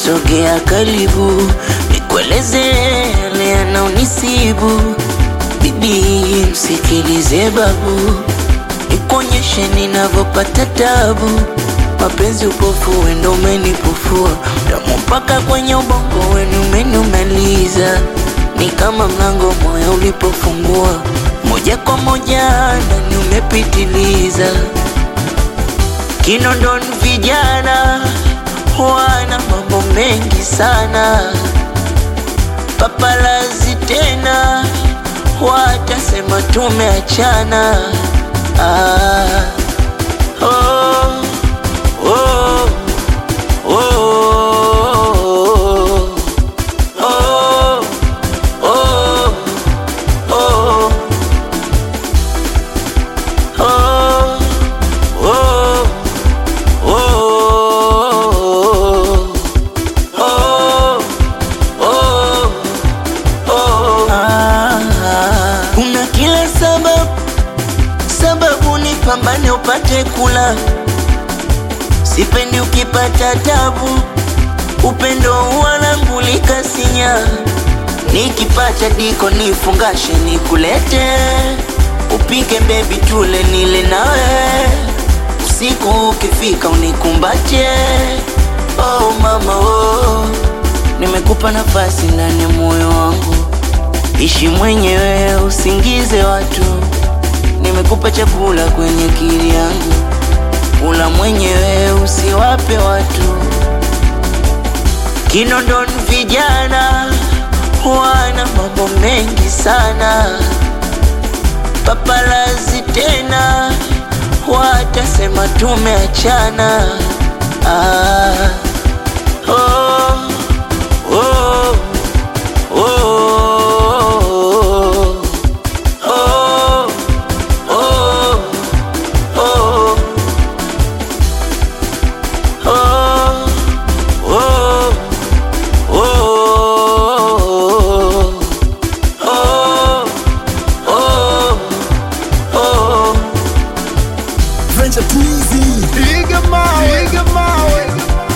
sogea karibu, nikueleze yale yanaonisibu. Bibi, msikilize babu, nikuonyeshe ninavyopata tabu. Mapenzi upofu, wendo umenipofua, damu mpaka kwenye ubongo wenu umenumaliza. Ni kama mlango moyo ulipofungua, moja kwa moja ndani umepitiliza. Kinondoni vijana wana mambo mengi sana, papalazi tena watasema tumeachana. Ah, oh, oh, oh, oh, oh, oh, oh, oh. Oh, oh, oh, oh. Ah, kuna kila sababu sababu ni pambane upate kula, sipendi ukipata tabu, upendo wanangulika sinya, nikipata diko nifungashe nikulete, upike bebi tule nile nawe usiku ukifika unikumbache. Oh mama oh, nimekupa nafasi ndani ya moyo wangu, ishi mwenyewe usingize watu. Nimekupa chakula kwenye akili yangu, kula mwenyewe usiwape watu. Kinondoni vijana wana mambo mengi sana, papalazi tena watasema tumeachana. Ah, oh, oh, oh, oh, oh, oh, oh, oh, oh, oh, oh. Venture Twizy. Piga mawe, piga mawe.